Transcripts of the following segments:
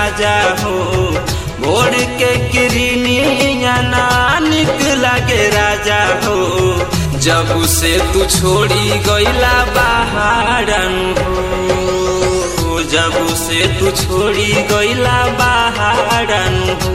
राजा हो भोर के किरनिया ना निक लागे राजा हो जब से तू छोड़ी गईला बाहरन हो जब से तू छोड़ी गईला बाहरन हो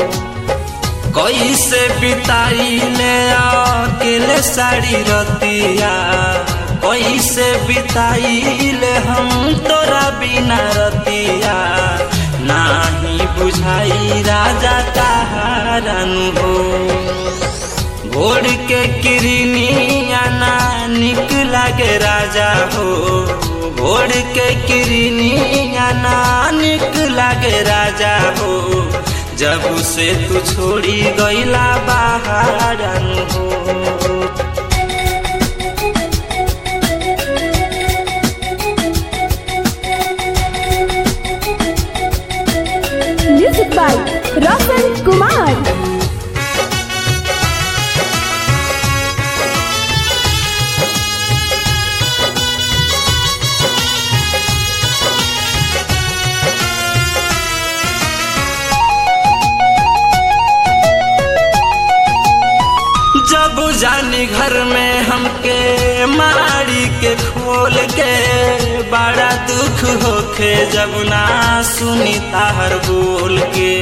कैसे बिताई ले अकेले साड़ी रतिया कैसे बिताई ले हम तोरा बिना रतिया नाही बुझाई राजा तारन हो भोर के किरनिया ना निक लागे राजा हो भोर के किरनिया ना निक लागे राजा हो जब से तू छोड़ी गईला बाहरन हो म्यूजिक बाय रोशन कुमार जब जानी घर में हमके मारी के खोल के बड़ा दुख होखे जब ना सुनी ताहर बोल के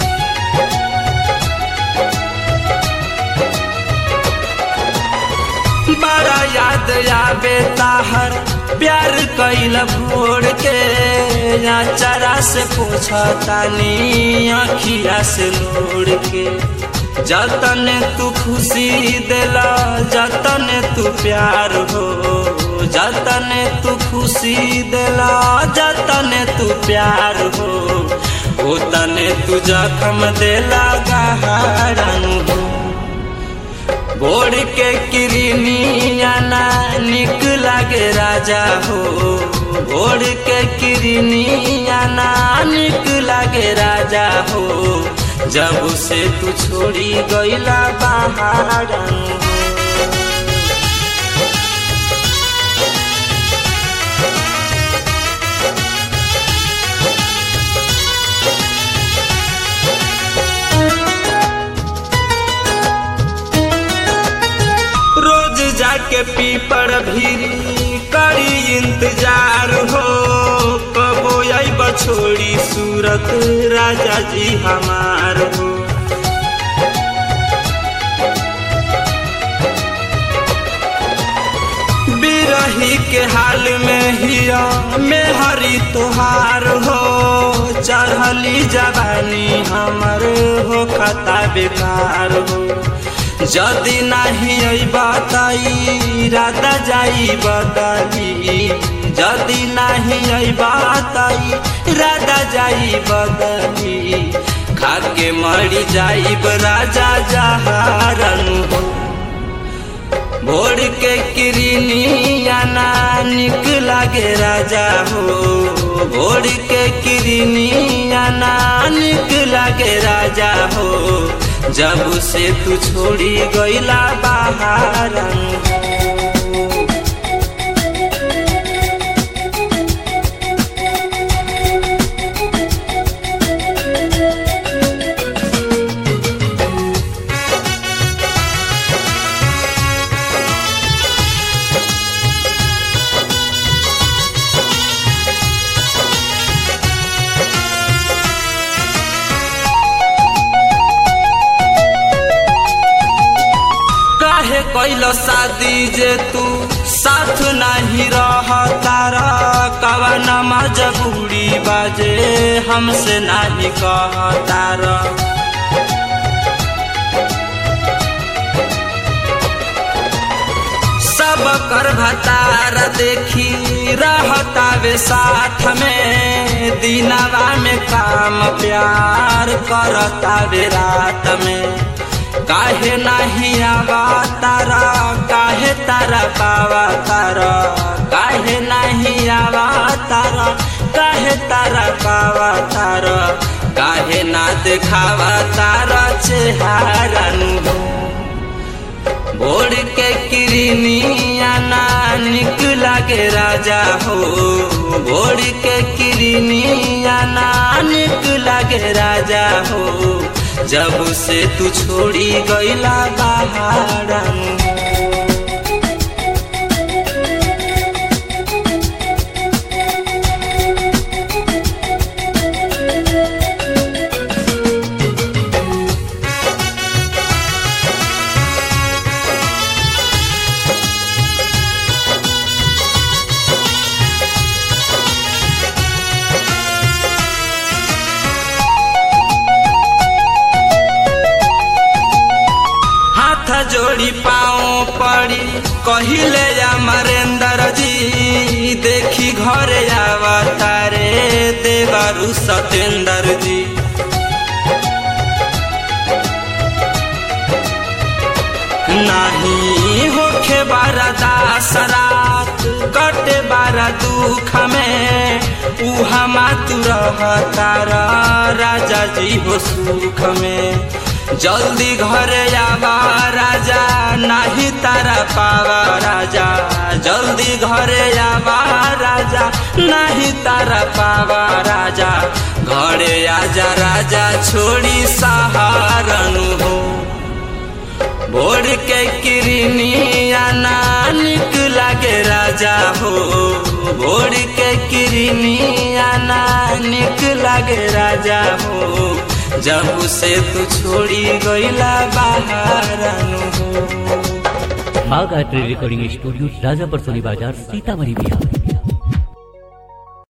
बड़ा याद आवे ताहर प्यार कैल भोर के या चरा से पूछा तानी अखिया से लोड़ के जतन तू खुशी दिला जतन तू प्यार हो जतन तू खुशी दिला जतन तू प्यार हो ओतन तू जखम दिला गहरन हो भोर के किरनिया ना निक लागे राजा हो भोर के किरनिया ना निक लागे राजा हो जब से तू छोड़ी गईला बाहरन हो रोज जाके पीपर भी करी इंतजार हो कबो आई बछोड़ी सूरत राजा जी हमार हो बिरही के हाल में हिया में हरी तुहार हो चढ़ली जवानी हमर हो खता बेकार हो जदि नहीं बताई राधा जाई बदली जदि नहीं बताई राधा जाई बदली खाके मरी जाई राजा जहारन हो भोर के किरनिया ना निक लागे राजा हो भोर के किरनिया ना निक लागे राजा हो जब से तू छोड़ी गईला बाहरन हो काहे कैलो शादी जे तू साथ नहीं रह तारा कवन मजबूरी बाजे हमसे नहीं कह तारा सब कर भतार देखी रहतावे साथ में दिनवा में काम प्यार करतावे रात में काहे नहीं आवा तारा काहे तारा पावा तारा काहे नहीं आवा तारा काहे तारा पावा तारा काहे ना देखावा तारा चेहारा नु भोर के किरनिया ना निक लागे राजा हो भोर के किरनिया नानक लागे राजा हो जब से तू छोड़ी गईला बहारन हाथ जोड़ी पाओ पड़ी कहिले अमरेंद्र जी देखी घरे आवतारे देवरु सतेंद्र जी नहीं होखे बारा दास रात कटे बारा दुख में उहा मातु रहतार राजा जी हो सुख में जल्दी घरे आवा राजा नाही तारा पावा राजा जल्दी घरे आवा राजा नाही तारा पावा राजा घरे आजा राजा छोड़ी सहारनु हो भोर के किरनिया नानिक लागे राजा हो भोर के किरनिया नानिक लागे राजा हो जब से तू छोड़ी गईला बाहरनु हो बाग art recording studio Rajapar Soni Bazar Sitamarhi Bihar